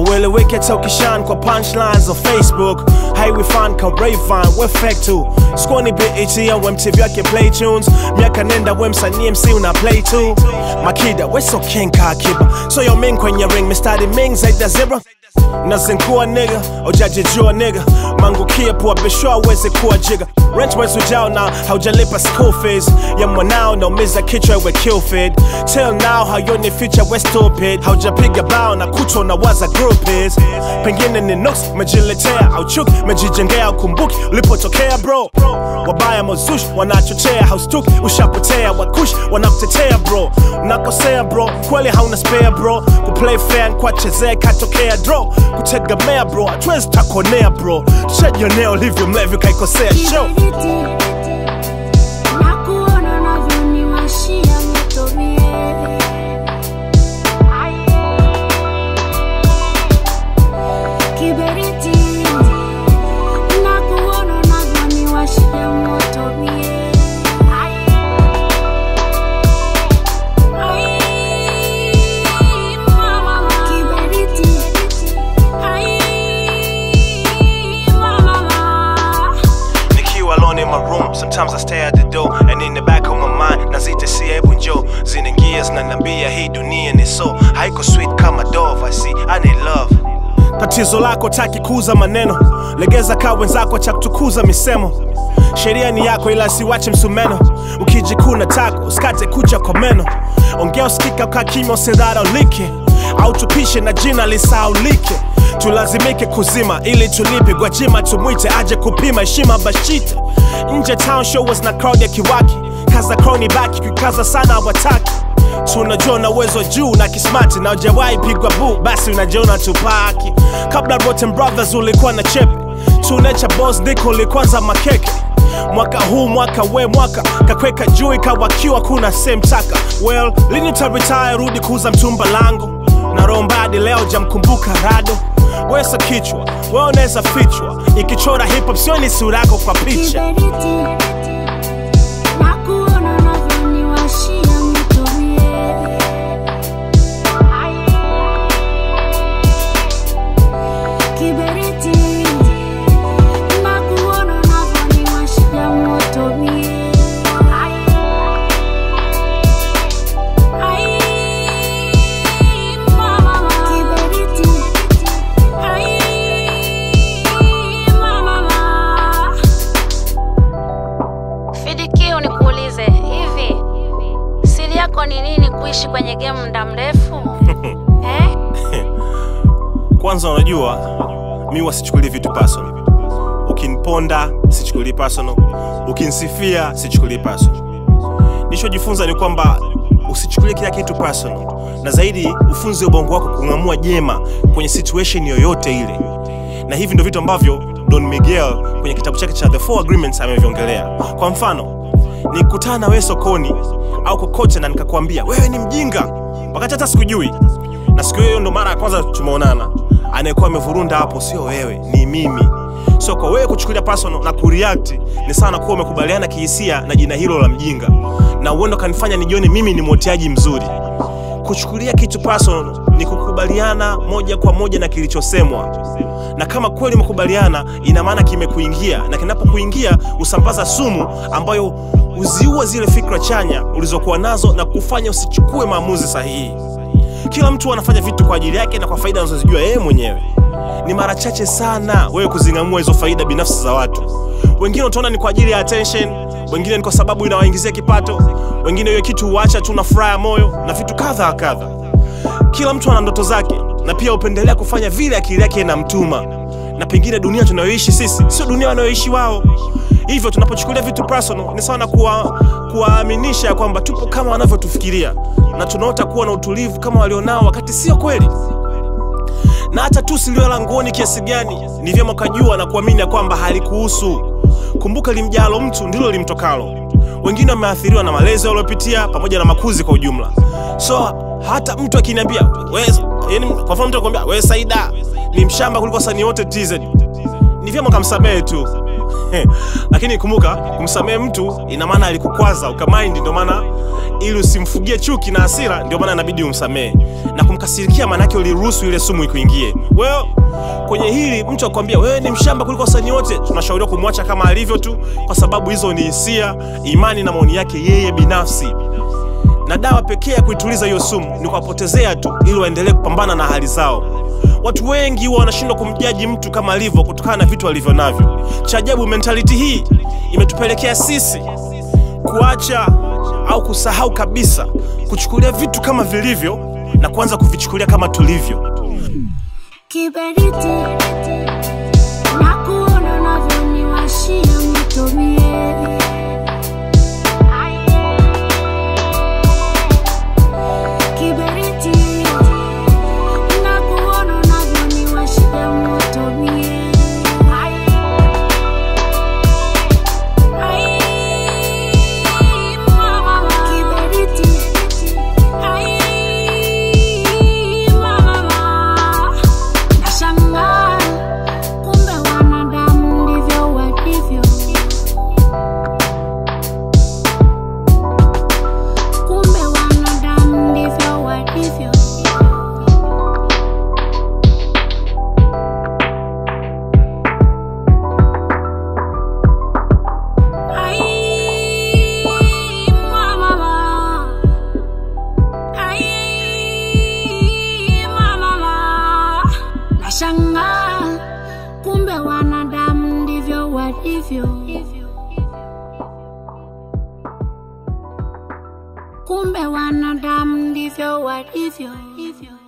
haueleweki hata ukishan kwa punchlines za facebook highway fan ka Rayvan we fake tu squani BET au MTV yake play tunes miaka nenda we msanii MC una play tu makida we so king ka kiba so yo ming kwenye ring mistari ming zaidi ya zebra nazinkua nigga ujajijua nigga mangukie pua bishwa aweze kuwa jiga rent mwezi ujao na haujalipa school fees ya mwanao naumiza kichwa we kill feed till now hayoni future we stupid haujapiga bao na kuto na waza group is pengine ni nooks mejiletea au chuki mejijengea ukumbuki ulipotokea bro wabaya mozush wanachochea haustuki ushapotea wakush wanakutetea bro unakosea bro kweli hauna spare bro kuplay fair kwachezea katokea draw kutegemea bro hatuwezi takonea bro tushajionea ulivyo mlevi kaikosea show Kiberiti, nakuona unavyoniwashia moto mie. Kiberiti, nakuona unavyoniwashia moto mie. Ai, mama. Kiberiti, ai, mama. Nikiwa alone in my room, sometimes I stay at the door And in the back of my mind, nazita si hebu njo Zinaingia zinaniambia hii dunia ni so Haiko sweet kama dove, I see, I need love Tatizo lako taki kuuza maneno Legeza kaa wenzako cha kutukuza misemo Sheria ni yako ila siwache msumeno Ukijikuna tako, usikate kucha kwa meno Ongea usikika ukaa kimya usidharaulike Au tupishe na jina lisaulike tulazimike kuzima ili tulipe gwajima tumwite aje kupima heshima bashite nje town show was na crowd ya kiwaki kaza crowni baki kikaza sana wataki tunajua na uwezo juu na kismati na ujawahi pigwa bu basi unajiona tupaki kabla Rotten Brothers ulikuwa na chepe tunecha boss diko ulikwanza makeke mwaka huu mwaka we mwaka kakweka juu ikawakiwa kuna same taka well lini taritaya rudi kuuza mtumba langu na rombadi leo jamkumbuka rado wesa kichwa we unaweza fichwa ikichora hip hop sioni sura yako kwa picha Kiberiti, nakuona unavyoniwashia moto mie. Kiberiti, nakuona unavyoniwashia moto mie. Ai, mama. Kiberiti, ai, mama. Fidikio, nikuulize hivi, siri yako ni nini kuishi kwenye game muda mrefu eh? kwanza unajua mi wasichukulie vitu personal ukiniponda sichukulii personal ukinisifia sichukulii personal nilichojifunza ni kwamba usichukulie kila kitu personal na zaidi ufunze ubongo wako kung'amua jema kwenye situation yoyote ile na hivi ndio vitu ambavyo don miguel kwenye kitabu chake cha the four agreements ameviongelea kwa mfano nikutana na wewe sokoni au kokote na nikakwambia wewe ni mjinga wakati hata sikujui na siku hiyo ndo mara ya kwanza tumeonana anayekuwa amevurunda hapo sio wewe ni mimi so kwa wewe kuchukulia personal na kureact ni sana kuwa umekubaliana kihisia na jina hilo la mjinga na uendo kanifanya nijione mimi ni mwoteaji mzuri kuchukulia kitu personal ni kukubaliana moja kwa moja na kilichosemwa na kama kweli umekubaliana ina maana kimekuingia na kinapokuingia usambaza sumu ambayo uziua zile fikra chanya ulizokuwa nazo na kufanya usichukue maamuzi sahihi kila mtu anafanya vitu kwa ajili yake na kwa faida anazozijua yeye mwenyewe ni mara chache sana wewe kuzing'amua hizo faida binafsi za watu wengine utaona ni kwa ajili ya attention wengine ni kwa sababu inawaingizia kipato wengine hiyo kitu huacha tu na furaha ya moyo na vitu kadha wa kadha kila mtu ana ndoto zake na pia hupendelea kufanya vile akili yake inamtuma na pengine dunia tunayoishi sisi sio dunia wanayoishi wao hivyo tunapochukulia vitu personal ni sawa na kuwa- kuwaaminisha ya kwamba tupo kama wanavyotufikiria na tunaota kuwa na utulivu kama walionao wakati sio kweli na hata tu silio la nguoni kiasi gani ni vyema ukajua na kuamini ya kwamba halikuhusu kumbuka limjalo mtu ndilo limtokalo wengine wameathiriwa na malezi waliopitia pamoja na makuzi kwa ujumla so hata mtu akiniambia "We- yaani kwa mfano mtu akwambia we saida ni mshamba kuliko wasanii wote tz ni vyema ukamsamehe tu lakini kumbuka kumsamehe mtu ina maana alikukwaza ukamaindi ndio maana ili usimfugie chuki na hasira ndio maana inabidi umsamehe na kumkasirikia maanake uliruhusu ile sumu ikuingie wewe kwenye hili mtu akwambia wewe ni mshamba kuliko wasanii wote tunashauriwa kumwacha kama alivyo tu kwa sababu hizo ni hisia imani na maoni yake yeye binafsi na dawa pekee ya kuituliza hiyo sumu ni kuwapotezea tu ili waendelee kupambana na hali zao watu wengi huwa wanashindwa kumjaji mtu kama alivyo kutokana na vitu alivyo navyo cha ajabu mentality hii imetupelekea sisi kuacha au kusahau kabisa kuchukulia vitu kama vilivyo na kuanza kuvichukulia kama tulivyo kiberiti na kuona unavyoniwashia mitomie kiberiti na kuona unavyoniwashia motomie kiberiti nashangaa kumbe wanadamu ndivyo walivyo kumbe wanadamu ndivyo walivyo Ai, mama. Ai, mama. Nashangaa kumbe wanadamu ndivyo walivyo, kumbe wanadamu ndivyo walivyo.